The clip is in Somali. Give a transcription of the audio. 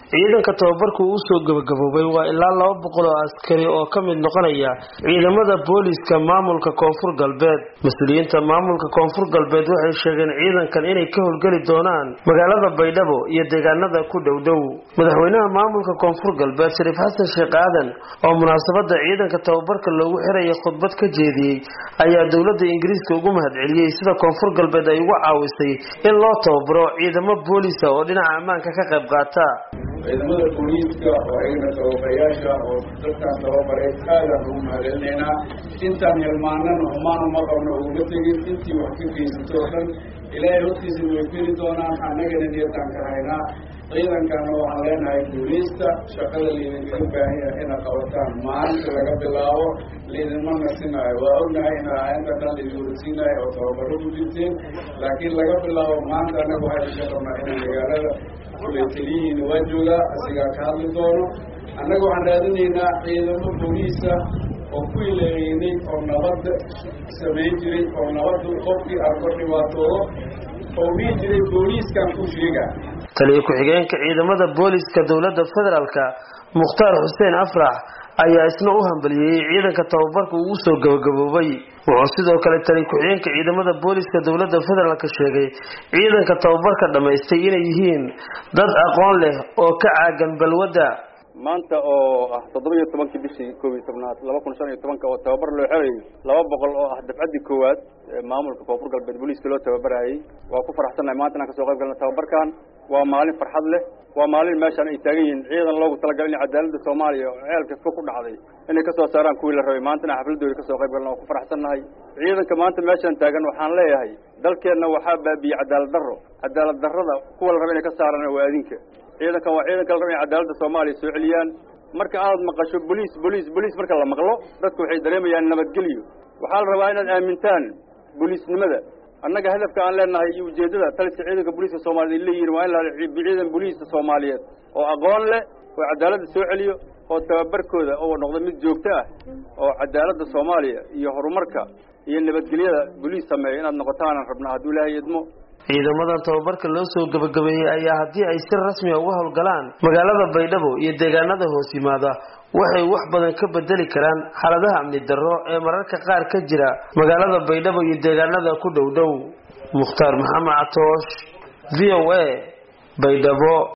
ciidanka tababarku uu soo gabagaboobay waa ilaa laba boqol oo askari oo ka mid noqonaya ciidamada booliiska maamulka koonfur galbeed mas-uuliyiinta maamulka koonfur galbeed waxay sheegeen ciidankan inay ka howlgeli doonaan magaalada baydhabo iyo deegaanada ku dhowdhow madaxweynaha maamulka koonfur galbeed shariif xasan sheekh aadan oo munaasabada ciidanka tababarka loogu xiraya khudbad ka jeediyey ayaa dowlada ingiriiska ugu mahadceliyey sida koonfur galbeed ay ugu caawisay in loo tababaro ciidamo booliisa oo dhinaca ammaanka ka qayb qaata ciidamada booliiska oo ayagana tababayaasha oo dadkaan tababaray aadaan ugu mahadcelinaynaa intaan hilmaanana humaan uma qabno uguma tegin intii wax ka geysato oo dhan ilaahay hortiisa way feli doonaan annagana niyadaan ka haynaa ciidankana waxaan leenahay booliista shaqada laydinkaga baahan yahay inaad qabataan maalinta laga bilaabo laydinma nasinaayo waa ognahay in inta dhan laydin warsiinayo oo tababaro ku jirteen laakiin laga bilaabo maanta annaga waxaynu ka qabnaa inay magaalada kule teliyihiina waa joogaa asigaa ka hadli doono annaga waxaan raadinaynaa ciidamo booliisa oo ku ileeynay oo nabadda samayn jiray oo nabadda qofkii arko dhibaatoodo oo dhihi jiray booliiskan ku sheega taliyo ku-xigeenka ciidamada booliiska dowladda federaalka mukhtaar xuseen afrax ayaa isna u hambalyeeyey ciidanka tababarka uu soo gabagaboobay wuxuu sidoo kale taliyo ku-xigeenka ciidamada booliiska dowladda federaalka sheegay ciidanka tababarka dhammaystay inay yihiin dad aqoon leh oo ka caagan balwadda maanta oo ah toddoba iyo tobankii bishii koob iyo tobnaad laba kun shan iyo tobanka oo tababar loo xerayay laba boqol oo ah dafcaddii koowaad ee maamulka koonfur galbeed booliiska loo tababarayay waa ku faraxsannahay maanta inaan kasoo qayb galna tababarkan waa maalin farxad leh waa maalin meeshaan ay taagan yihiin ciidan loogu talagalay in cadaaladda soomaaliya oo ceelka fog ku dhacday inay kasoo saaraan kuwii la rabay maantana xafladooda kasoo qayb galna waa ku faraxsannahay ciidanka maanta meeshaan taagan waxaan leeyahay dalkeenna waxaa baabiiyey cadaalad darro cadaalad darrada kuwa la raba inay ka saaraan waa adinka ciidankan waa ciidanka la raba inay cadaaladda soomaaliya soo celiyaan marka aad maqasho boliis boliis boliis marka la maqlo dadku waxay dareemayaan nabadgelyo waxaa la rabaa inaad aamintaan boliisnimada annaga hadafka aan leenahay iyo ujeeddada taliska ciidanka booliiska soomaaliyeed ay leeyihin waa in la ciidan booliiska soomaaliyeed oo aqoon leh oo cadaaladda soo celiyo oo tababarkooda oo noqdo mid joogto ah oo cadaaladda soomaaliya iyo horumarka iyo nabadgelyada boliis sameeya inaad noqotaanan rabnaa hadduu ilaahay idmo ciidamadan tababarka loo soo gabagabeeyey ayaa haddii ay si rasmiya uga howlgalaan magaalada baydhabo iyo deegaanada hoos yimaada waxay wax badan ka bedeli karaan xaaladaha amni darro ee mararka qaar ka jira magaalada baydhabo iyo deegaanada ku dhow dhow mukhtaar maxamed catoosh v o a baydhabo